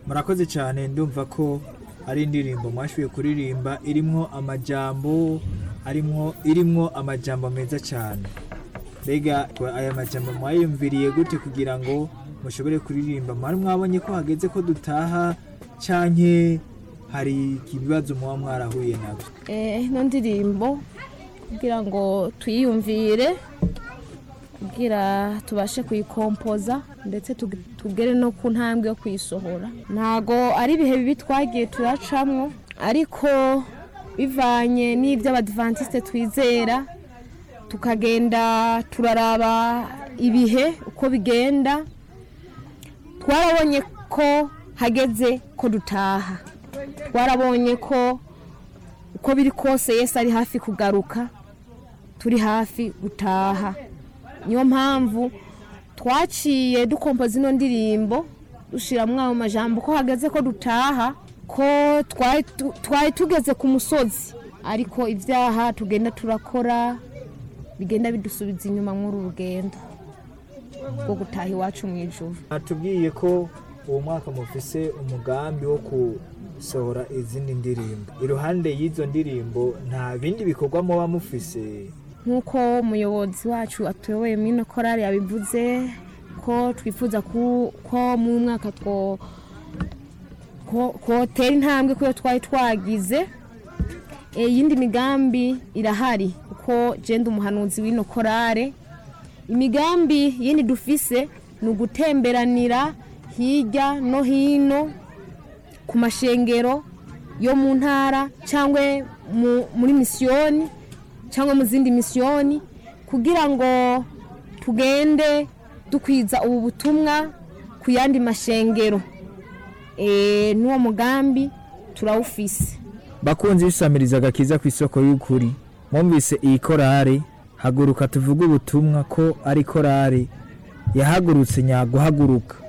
murakoze cyane ndumva ko ari indirimbo mwashoboye kuririmba irimwo amajambo arimwo irimwo amajambo meza cyane mbega aya majambo mwayumviriye gute kugira ngo mushobore kuririmba mwari mwabonye ko hageze ko dutaha canke hari ibibazo muba mwarahuye nabyo Eh, ino ndirimbo kugira ngo tuyiyumvire kugira tubashe kuyikompoza ndetse tug- tugere no ku ntambwe yo kuyisohora ntago ari ibihe bibi twagiye turacamwo ariko bivanye n'ibyo abadivantisite twizera tukagenda turaraba ibihe uko bigenda twarabonye ko hageze ko dutaha twarabonye ko uko biri kose yesu ari hafi kugaruka turi hafi gutaha niyo mpamvu twaciye dukompoza ino ndirimbo dushyiramo ayo majambo ko hageze ko dutaha ko twari tu- twari tugeze ku musozi ariko ibyaha tugenda turakora bigenda bidusubiza inyuma muri uru rugendo rwo gutaha iwacu mu ijuru natubwiye ko uwo mwaka mufise umugambi wo gusohora izindi ndirimbo iruhande y'izo ndirimbo nta bindi bikorwa muba mufise nk'uko umuyobozi wacu atuyoboye muri ino korari yabivuze ko twifuza ku- ko mu mwaka two ko- kotera intambwe kuyo twari twagize Eh, iyindi migambi irahari kuko jenda umuhanuzi w'ino korare imigambi yindi dufise ni ugutemberanira hirya no hino ku mashengero yo mu ntara cyangwa mu- muri misiyoni cyangwa mu zindi misiyoni kugira ngo tugende dukwiza ubu butumwa ku yandi mashengero Eh, n'uwo mugambi turawufise bakunzi bisamiriza agakiza ku isoko y'ukuri mwumvise iyi korari haguruka tuvuge ubutumwa ko ari korari yahagurutse nyaguhaguruka